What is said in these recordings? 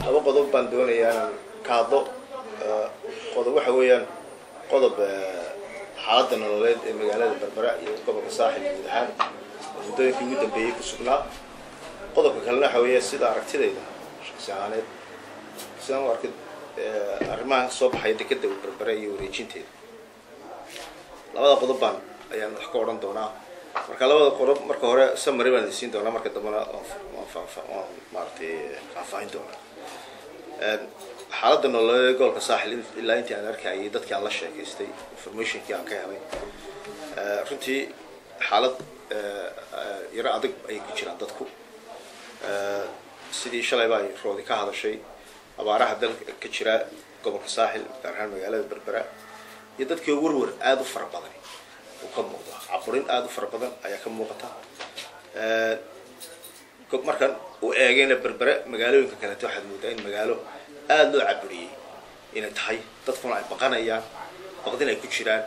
laba qodob baan doonayaa inaan ka hadlo qodob waxa weeyaan qodob xaaladda nololeed ee magaalada berbera iyo gobolka saaxil guud ahaan oo muddooyinkii ugu dambeeyey ku sugnaa qodobka kalena waxa weeya sida aragtidayda shaqsi ahaaneed sidaan u arkay arrimaha soo baxaya dekeda berbera iyo wareejinteeda labada qodob baan ayaan wax ka odhan doonaa marka labada qodob marka hore samary baan idin siin doonaa marka dambena waan maaratay faahfaahin doonaa xaaladda nololeed gobolka saaxil ilaa intii aan arkayay dadkii aan la sheekaystay informationkii aan ka helay runtii xaalad yaro adag ayay ku jiraan dadku sidii shalayba ay roodi ka hadashay abaaraha dalka ka jira gobolka saaxil gaar ahaan magaalada berbera iyo dadkii warwar aada u fara badan uu ka muuqdo caburin aada u fara badan ayaa ka muuqata markan uu eegayna berbere magaalooyinka kaleeto waxaad moodaa in magaalo aada loo cabiriyey inay tahay dadkuna ay baqanayaan baqdin ay ku jiraan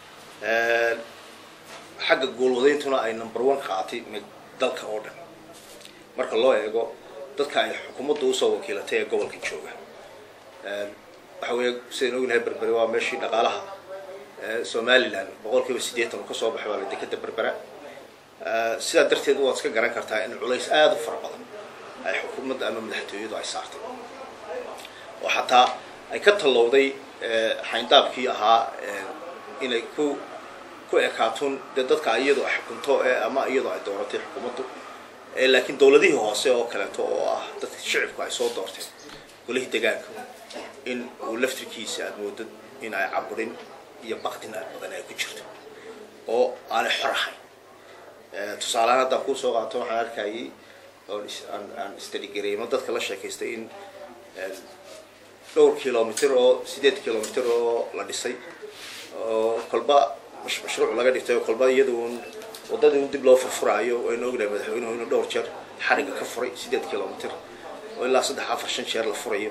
xagga goolwadayntuna ay number one qaatay dalka oo dhan marka loo eego dadka ay xukuumadda usoo wakiilatay ee gobolka jooga waxa weeye sidaynu ognahay berbere waa meeshii dhaqaalaha somalilan boqol kiiba siddeetan uu kasoo baxay waa la dekeda berbera sidaa darteed waad iska garan kartaa in culays aada u fara badan ay xukuumadda ama madaxtooyadu ay saartay oo xataa ay ka tallowday xayndaabkii ahaa inay ku ku ekaatuun dee dadka iyadu ay xukunto ama iyadu ay dooratay xukuumaddu laakiin dawladihii hoose oo kaleeto oo ah dadka shicibku ay soo doorteen golihii degaanka in uu laftirkiisa aada moodad in ay caburin iyo baqdin badan ay ku jirto oo aanay xor ahayn tusaalehaan haddaan kuu soo qaato waxaan arkayay aan istadigareemo dadka la sheekaystay in dhowr kilomitr oo sideed kilomitr oo la dhisay oo kolba mashruuc laga dhigtay oo kolba iyada un waddadii un dib loo furfuraayo waynu ognahay madaxweynuhu inuu dhowr jeer xariga ka furay sideed kilomitr oo ilaa saddex afar shan jeer la furayo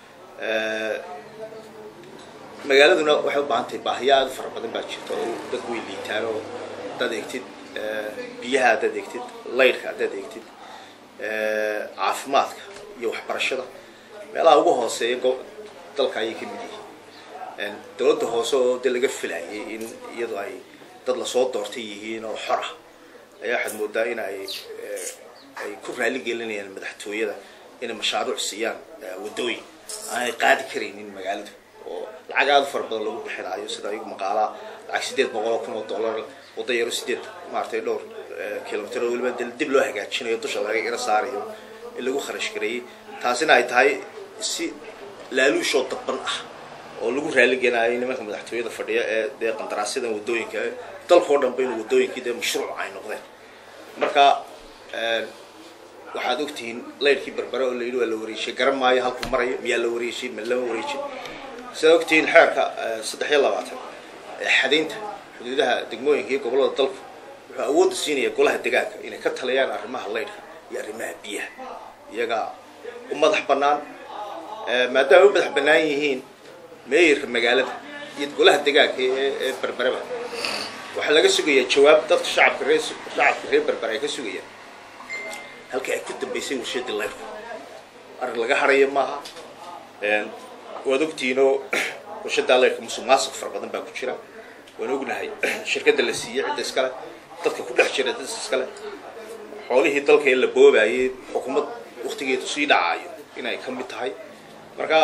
magaaladuna waxay u baahan tahay baahiyo aada u fara badan baa jirta oo dadku way liitaan oo haddaad eegtid biyaha haddaad eegtid laydhka haddaad eegtid caafimaadka iyo waxbarashada meelaha ugu hooseeya dalka ayay ka mid yihiin dawladda hoose oo dee laga filayay in iyadu ay dad lasoo doortay yihiin oo xor ah ayaa waxaad moodaa in ay ay ku raali gelinayaan madaxtooyada inay mashaaruuc siiyaan waddooyin aanay qaadi karaynin magaaladu oo lacag aada u fara badan lagu bixinaayo sida iyagu maqaalaa lacag sideed boqol oo kun oo dollar wadda yaro sideed maaratay dhowr kilomitr oo weliba dib loo hagaajinayo dusha lagaga saarayo in lagu kharash gareeyey taasina ay tahay si laaluushoo dadban ah oo lagu raaligelinayo nimanka madaxtooyada fadhiya ee dee qandaraasyadan waddooyinka dalkao dhanba in waddooyinkii dee mashruuc ay noqdeen marka waxaad ogtihiin laydhkii berbere oo layidhi waa la wareejiyay garan maayo halkuu marayo miyaa la wareejiyay ma lama wareejin sidaad ogtihiin xeerka saddex iyo labaatan ee xadaynta xuduudaha degmooyinka iyo gobollada dalku wuxuu awoodda siinaya golaha degaanka inay ka taliyaan arrimaha laydhka iyo arrimaha biyaha iyagaa u madax bannaan maadaama u madax bannaan yihiin meeyarka magaalada iyo golaha degaanka ee berbereba waxaa laga sugayaa jawaab dadka shacabka ree shacabka reer berber ay ka sugayaan halkii ay ku dambaysay warshadii laydhku arrin laga harayo maaha waad ogtihiinoo warshaddaa laydhka musuq maasuq fara badan baa ku jira waan ognahay shirkadda la siiyey cidda iskale dadka ku dhex jira dad iskale xoolihii dalka ee la boobayay xukuumad waktigeedu sii dhacaayo inay ka mid tahay marka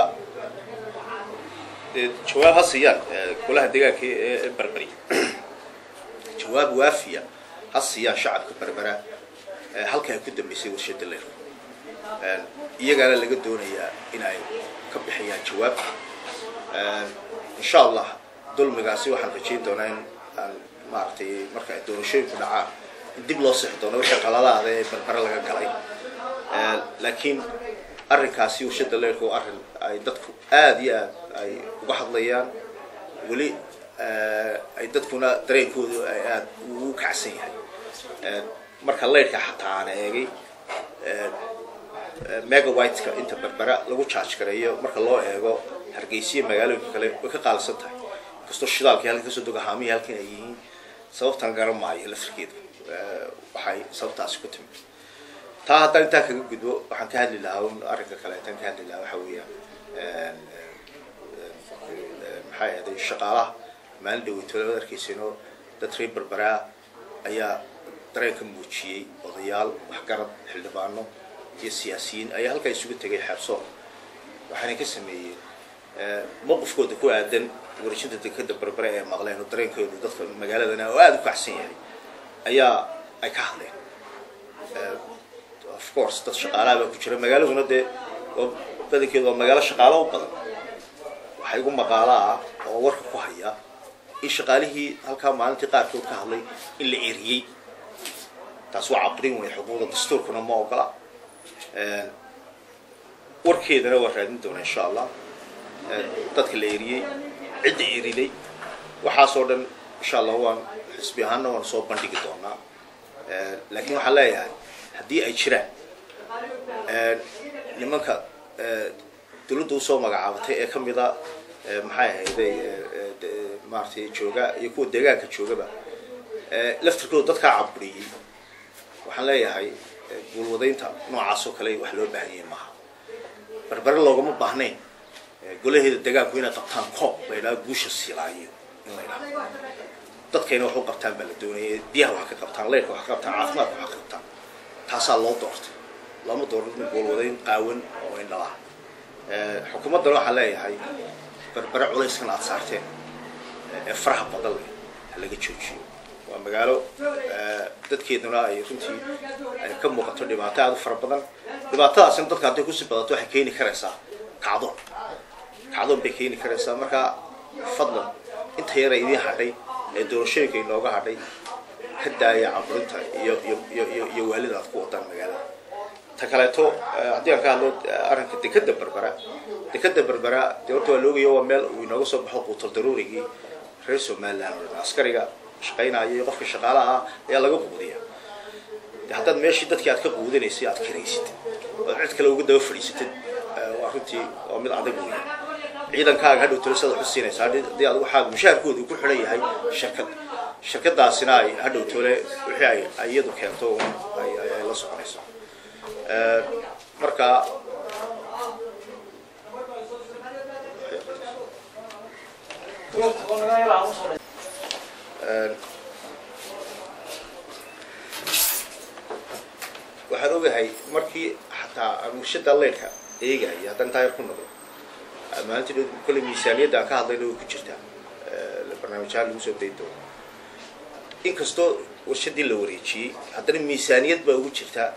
jawaab ha siiyaan golaha degaanka ee berberi jawaab waafiya ha siiyaan shacabka berbera halka ay ku dambaysay warshada leyrku iyagaana laga doonayaa in ay ka bixiyaan jawaab insha allah dulmigaasi waxaan rajayn doonaa in aan maaragtay marka ay doorashooyinku dhacaan in dib loo sixi doono wixii qaladaada ee berbere laga galay laakiin arrinkaasi warshada leyrku waa arrin ay dadku aada iyo aad ay uga hadlayaan weli ay dadkuna dareenkoodu ay aada ugu kacsan yahay marka laydhka xataa aan eegay megawiteka inta berbera lagu charge gareeyo marka loo eego hargeysiya magaalooyinka kale way ka qaalisan tahay inkastoo shidaalkii halkan kasoo doga haamihii halkan ay yihiin sababtaan garan maayo lafirkeeda waxay sababtaasi ku timid taa haddaan intaan kaga gudbo waxaan ka hadli lahaa un arrinka kale intaan ka hadli lahaa waxa weeyaan maxay ahday shaqaalaha maalin dhaweytoola arkaysano dad reer berberaa ayaa dareenka muujiyey odayaal waxgarad xildhibaano iyo siyaasiyiin ayaa halkaa isugu tegay xeebsoor waxaanay ka sameeyeen mowqifkooda ku aadan wareejinta dekeda berbere ee maqleen oo dareenkooda dadka magaaladana oo aada u kacsan yahay ayaa ay ka hadleen of course dad shaqaalaha baa ku jira magaaladuna dee badankeedu waa magaalo shaqaalo u badan waxaa igu maqaalo ah oo warka ku haya in shaqaalihii halkaa maalintii qaarkood ka hadlay in la eriyey taas waa cabrin wey xuquuqda dastuurkuna ma ogola warkeedana waa raadin doonaa insha allah dadka la eriyey cidda eriday waxaasoo dhan insha allah waan xisbi ahaanna waan soo bandhigi doonaa laakiin waxaan leeyahay haddii ay jiraan nimanka dawladda usoo magacaabatay ee kamida maxay ahayday maaratay jooga iyo kuwa deegaanka joogaba laftirkooda dadkaa caburiyey waxaan leeyahay guulwadaynta noocaas oo kale wax loo baahan yahay maaha berbere loogama baahnayn golaheeda deegaanku inay qabtaan coob la yidhaha guusha silaayo in la yidhaha dadkayna wax u qabtaan baa la doonaya biyaha wax ka qabtaan leyrka wax ka qabtaan caafimaadka wax ka qabtaan taasaa loo doortay lama dooran goolwadayn qaawan oo indhala xukuumaddana waxaan leeyahay berbere culayskan aada saarteen ee faraha badan leh ha laga joojiyo waa magaalo dadkeeduna ay runtii ay ka muuqato dhibaato aada u fara badan dhibaatadaasina dadka hadday kusii badato waxay keeni karaysaa kacdoon kacdoon bay keeni karaysaa marka fadlan inta yara idiin hadhay ee doorashooyinka inooga hadhay ka daaya caburinta iyo iyo iyo iyo waalida aad ku wadaan magaalada ta kaleeto haddii aan ka hadlo arrinka dekeda berbera dekeda berbera dee horta waa loogayo waa meel uu inooga soo baxo quutal daruurigii reer somaliland askariga shaqaynaya iyo qofka shaqaalaha ayaa laga quudiya de haddaad meeshii dadkii aad ka quudinaysay aad kiraysid ood cid kale uga daba fadhiisatid waa runtii waa mid adag weya ciidankaaga hadhow talo sidaad wax siinaysa haddii aad waxaaga mushaharkooda ku xidhan yahay shirkad shirkadaasina ay hadhow tole wixii ay ay iyadu keento ay ay la soconayso marka waxaan ogahay markii xataa aan warshada leyrka eegaya haddaan taayar ku noqdo maalintii dhow kolley miisaaniyadda aan ka hadlayna way ku jirtaa barnaamijyaha lagu soo dayn doono inkastoo warshadii la wareejiyey haddana miisaaniyad baa ugu jirtaa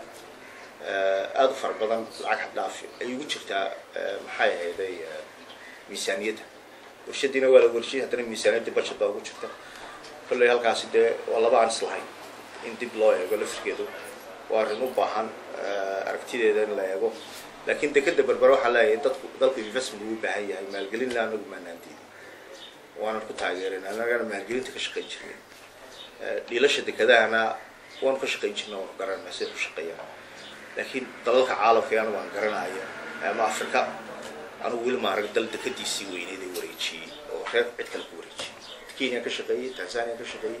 aada u fara badan lacag xaddhaafi ay ugu jirtaa maxay ahayday miisaaniyadda warshadiina waa la wareejiyey haddana miisaaniyadda budget baa ugu jirta kolley halkaasi dee waa laba aan islahayn in dib loo eego laftirkeedu waa arrin u baahan aragtideeda in la eego laakiin dekeda berbere waxaa leeyahay dadku dalku investment uu baahan yahay maalgelinna anagu maanaan diidin waanan ku taageerin anagana maalgelinta ka shaqayn jirnay dhiilasha dekedahana waanu ka shaqayn jirna waanu garanayna siday ku shaqeeyaan laakiin dalalka caalamka anagu aan garanaya ama africa anigu weli maarag dal dekadiisii weyneyd ay wareejiyey oo reer cid kale ku wareejiyey kenya ka shaqeeyey tanzania ka shaqeeyey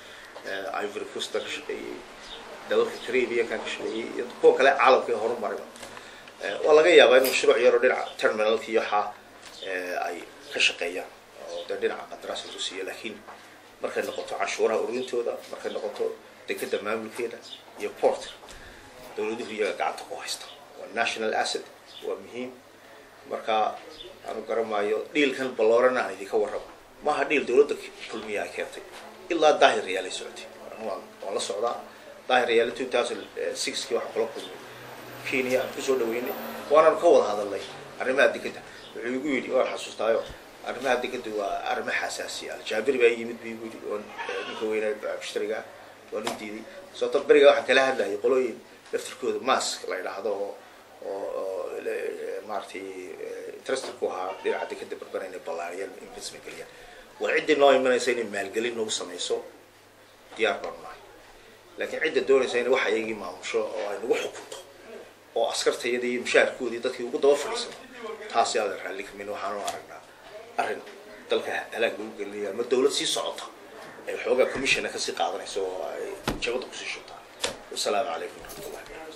ivory coast ka shaqeeyey dalalka caribbeankan ka shaqeeyey iyo kuwa kale caalamka ee horumarayba waa laga yaabaa in mashruuc yaroo dhinaca terminalka iyo waxaa ay ka shaqeeyaan oo dee dhinaca qandaraas lagu siiyo laakiin markay noqoto canshuuraha ururintooda markay noqoto dekeda maamulkeeda iyo port dawladuhu iyaga gacanta ku haysta waa national asset waa muhiim marka aanu garamaayo dhiilkan balloorana aan idinka warrabo maaha dhiil dawladda kulmiya ay keentay ilaa daahir riyaalay socotay waan waan la socdaa daahir riyaali two thousand sixkii waxaan kula kulmay kenya aan kusoo dhaweynay waanaan ka wada hadalnay arrimaha dekeda wuxuu igu yidhi waan xasuustaayo arrimaha dekeda waa arrimo xasaasi ah jaabir baa yimid bu igu yidhi oon ninka weynaa mushtariga waan u diiday sababto beriga waxaan kala hadlayay qolooyin laftirkooda mask la yidhaahdo oo oo maaragtay interested ku ahaa dhinaca dekeda berbera inay ballaariyaan investment geliyaan war ciddii noo imanaysa inay maalgelin nagu samayso diyaar baanu nahay laakiin cidda doonaysa inay wax ayagii maamusho oo ay nagu xukunto oo askartayadii iyo mushaharkoodii dadkii ugu daba fadhiisano taasi aadan raalli kamin waxaanu aragnaa arrin dalka halaag lagu gelinaya ama dawlad sii socota ay waxoogaa commissiona kasii qaadanayso oo ay jabada kusii shubtaan wasalaamu calaykum waraxmatullahi